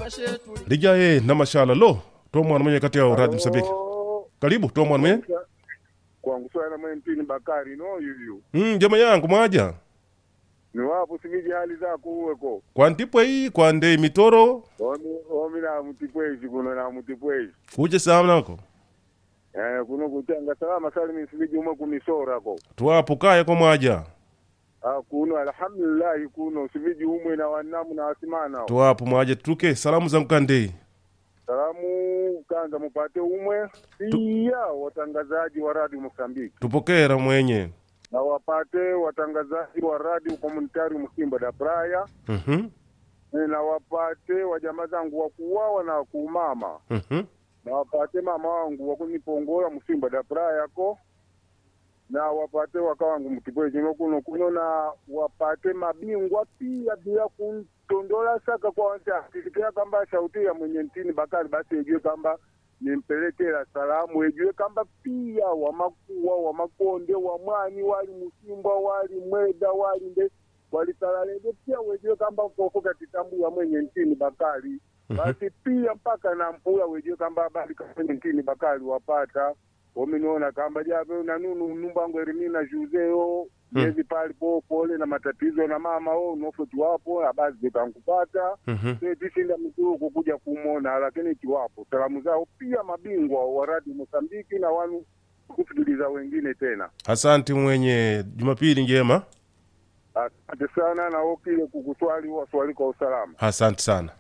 lijaye na mashala lo to mwana mwenye kati ya radio msambiki Oh, karibu to mwana mwenye kwangu swala mwentini bakari no yuyu mm, jama yangu mwaja ni wapo siviji hali zako uweko kwa ntipwe hii kwa nde mitoro omi omi na mutipwezi kuno na mutipwezi kuche samnako eh kuno kutanga salama salimi siviji umwe kumisorako tuwapo kaya kwa mwaja ah kuno alhamdulillah kuno siviji umwe na wanamu na wasimana tuwapo mwaja tuke salamu zangu kandei salamu kwanza mupate umwe pia watangazaji wa radio Mosambiki tupokera mwenye na wapate watangazaji wa radio komunitari Msimba da Praia Mhm, na wapate wajamaa zangu wakuwawa na kuumama mhm. na wapate mama wangu wakunipongola Msimba da Praia ko na wapate waka wangu mtipwe chino kuno kuno na wapate mabingwa pia bila kuntondola saka kwa wanta tisikia kamba sauti ya mwenye ntini Bakari basi ejue kamba nimpelekela salamu ejue kamba pia wamakuwa wamakonde wamwani wali Musimba wali Mweda wali nde walitalalede pia wejue kamba koko katitambuya mwenye ntini Bakari basi pia mpaka na mpula wejue kamba habari kwenye ntini Bakari wapata ominiona kamba jave na nunu numbango erimina juzeo Hmm. yezi pali po pole na matatizo na mama o nofo tiwapo habari zikankupata Mhm. tishinda mituku kuja kumona lakini tiwapo salamu zao pia mabingwa wa radi Mosambiki na wanu kusikiliza wengine tena asante mwenye jumapili njema asante sana na okile kukuswali waswali kwa usalama asante sana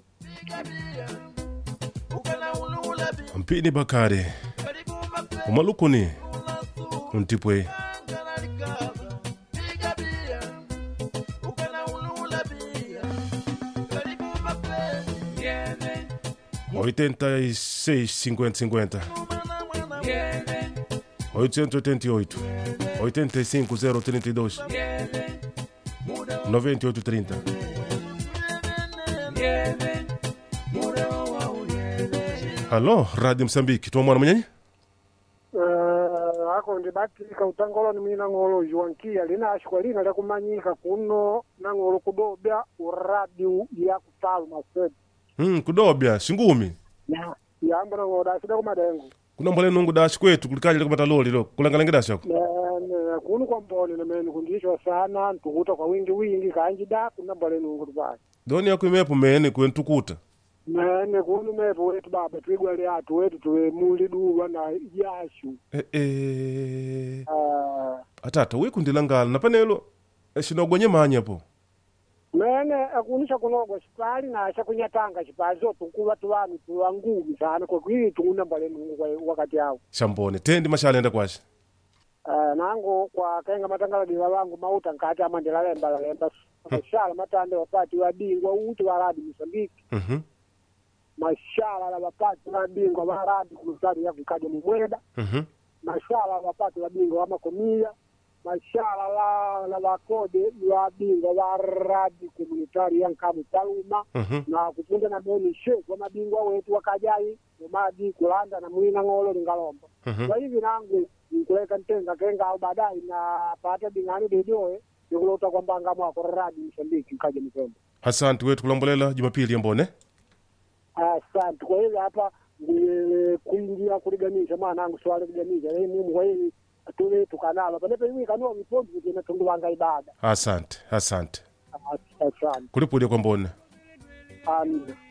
mpini bakari umalukuni untipwe oitenta e seis cinquenta cinquenta oitocentos oitenta e oito oitenta e cinco zero trinta e dois noventa e oito trinta halo radio msambiki tomwana mwenyenye Uh, ako ndibatika utangoloni mina ng'olo juankia lina ashikwa lina lyakumanyika kuno na ng'olo kudobya uradiu ya kufalma setu hmm, kudobya shingumi ya yamba na ng'olo dasida kumadengo kunambole nungu dashi kwetu kulikali likumata loli lo kulangalenge dashako nene kunu kwa mboni nemeni kundishwa sana ntukuta kwa wingi wingi kanji da kunambole nungu tupaki doni yako imepo mene kwentukuta nene kunu mepo wetu baba twigwale atu wetu tuwe muli duwa na yashu e, e, uh, atata wikundilangala napanelo shinogonye manya po mene akunisha kunogwa xipali na xa kunyatanga xipali so tukuva tuvanu tuva ngumi sana kwakwili tungunambale nungu kwa wakati awo shambone tendi mashalenda kwashe uh, nango kwa kenga matangaladila vangu mauta nkati amandela lemba la lemba mashala matande wapati wabingwa uti waradi mosambiki Mhm, mashala la wapati wabingwa waradi kulusari ya kukaja mumweda mhm, mashala la wapati wabingwa wa makomia mashala la la wakode wabingwa waradi komunitari ya nkamu paluma mhm. na kupunda na meni sheku wa mabingwa wetu wakajai umadi kulanda na mwina ng'olo lingalomba Mhm. kwa hivi nangu nkuleka ntenga kenga au baadaye na pata bingani dejoe nikulota kwamba ngamo akoradi msambiki mkaja mkombe asante wetu kulambolela jumapili yambone asante kwa hivi hapa ndiye kuingia kuliganisha mwanangu swali kuliganisha hii mumu kwa hivi tuwe tukanalo panepe hivi kanua vipondi kuti natundu wanga ibada asante asante As- asante kulipulya kwambone amina